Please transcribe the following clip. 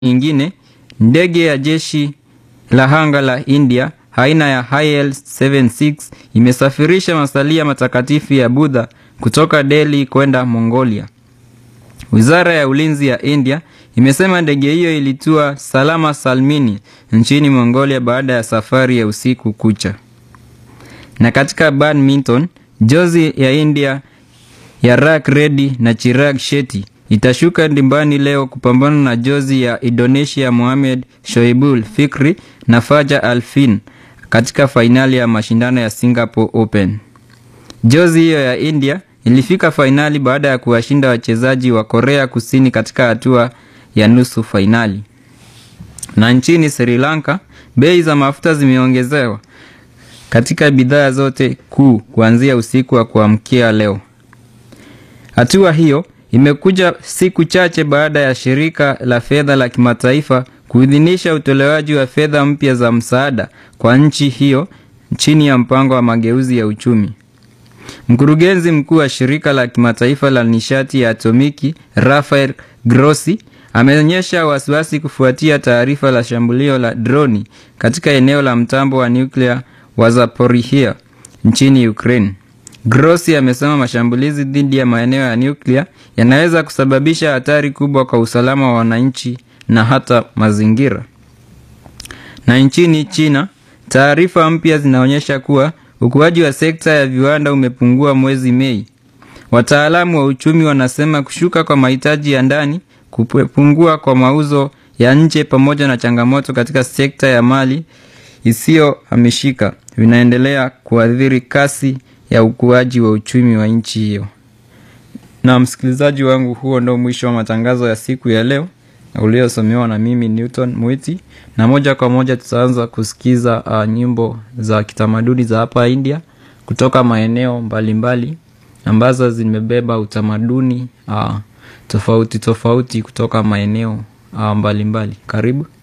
nyingine, ndege ya jeshi la anga la India aina ya IL-76 imesafirisha masalia matakatifu ya Buddha kutoka Delhi kwenda Mongolia. Wizara ya ulinzi ya India imesema ndege hiyo ilitua salama salmini nchini Mongolia baada ya safari ya usiku kucha. Na katika badminton, jozi ya India ya Rak Reddy na Chirag Shetty itashuka dimbani leo kupambana na jozi ya Indonesia Mohamed Shoibul Fikri na Fajar Alvin katika fainali ya mashindano ya Singapore Open. Jozi hiyo ya India ilifika fainali baada ya kuwashinda wachezaji wa Korea Kusini katika hatua ya nusu fainali. Na nchini Sri Lanka, bei za mafuta zimeongezewa katika bidhaa zote kuu kuanzia usiku wa kuamkia leo. Hatua hiyo imekuja siku chache baada ya shirika la fedha la kimataifa kuidhinisha utolewaji wa fedha mpya za msaada kwa nchi hiyo chini ya mpango wa mageuzi ya uchumi. Mkurugenzi mkuu wa shirika la kimataifa la nishati ya atomiki Rafael Grossi ameonyesha wasiwasi kufuatia taarifa la shambulio la droni katika eneo la mtambo wa nyuklia wa Zaporizhia nchini Ukraine. Grossi amesema mashambulizi dhidi ya maeneo ya nyuklia yanaweza kusababisha hatari kubwa kwa usalama wa wananchi na hata mazingira. Na nchini China, taarifa mpya zinaonyesha kuwa ukuaji wa sekta ya viwanda umepungua mwezi Mei. Wataalamu wa uchumi wanasema kushuka kwa mahitaji ya ndani, kupungua kwa mauzo ya nje pamoja na changamoto katika sekta ya mali isiyohamishika vinaendelea kuathiri kasi ya ukuaji wa uchumi wa nchi hiyo. Na msikilizaji wangu, huo ndo mwisho wa matangazo ya siku ya leo uliosomewa na mimi Newton Mwiti, na moja kwa moja tutaanza kusikiza uh, nyimbo za kitamaduni za hapa India kutoka maeneo mbalimbali mbali, ambazo zimebeba utamaduni uh, tofauti tofauti kutoka maeneo uh, mbalimbali mbali. Karibu.